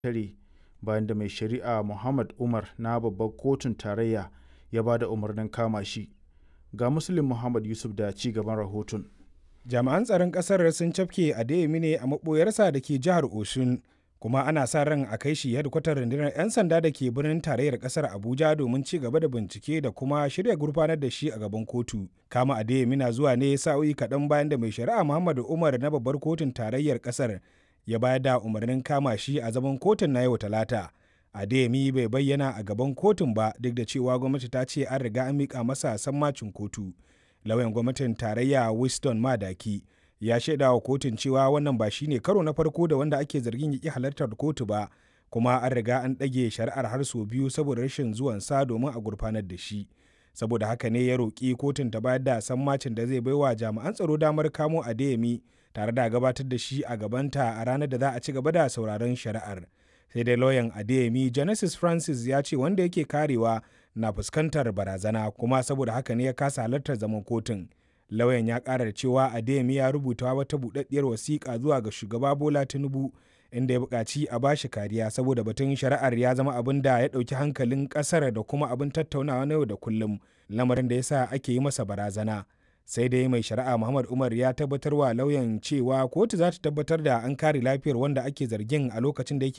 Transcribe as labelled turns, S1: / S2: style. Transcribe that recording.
S1: tare bayan da mai shari'a Muhammad Umar na babbar kotun tarayya ya ba da umarnin kama shi. Ga Muslim Muhammad Yusuf da ci gaban rahoton.
S2: Jami'an tsaron ƙasar sun cafke Adeyemi ne a maɓoyarsa da ke jihar Oshun, kuma ana sa ran a kai shi hedkwatar rundunar 'yan sanda da ke birnin tarayyar ƙasar Abuja domin ci gaba da bincike da kuma shirya gurfanar da shi a gaban kotu. Kama Adeyemi na zuwa ne sa'o'i kaɗan bayan da mai shari'a Muhammadu Umar na babbar kotun tarayyar ƙasar ya bayar da umarnin kama shi a zaman kotun na yau Talata. Adeyemi bai bayyana a gaban kotun ba duk da cewa gwamnati ta ce an riga an miƙa masa sammacin kotu. Lauyan gwamnatin tarayya Winston Madaki ya shaida wa kotun cewa wannan ba shine karo na farko da wanda ake zargin ya ƙi halartar kotu ba, kuma an riga an ɗage shari'ar har sau biyu saboda rashin zuwansa domin a gurfanar da shi. Saboda haka ne ya roƙi kotun ta bayar da sammacin da zai baiwa jami'an tsaro damar kamo Adeyemi tare da gabatar da shi a gabanta a ranar da za a ci gaba da sauraron shari'ar. sai dai lauyan adeyemi genesis francis ya ce wanda yake karewa na fuskantar barazana kuma saboda haka ne ya kasa halartar zaman kotun lauyan ya kara da cewa adeyemi ya rubuta wata buɗaɗɗiyar wasiƙa zuwa ga shugaba bola tinubu inda ya buƙaci a bashi kariya saboda batun shari'ar ya zama abin da ya ɗauki hankalin ƙasar da kuma abin tattaunawa na yau da kullum lamarin da yasa ake yi masa barazana sai dai mai shari'a muhammad umar ya tabbatar wa lauyan cewa kotu za ta tabbatar da an kare lafiyar wanda ake zargin a lokacin da yake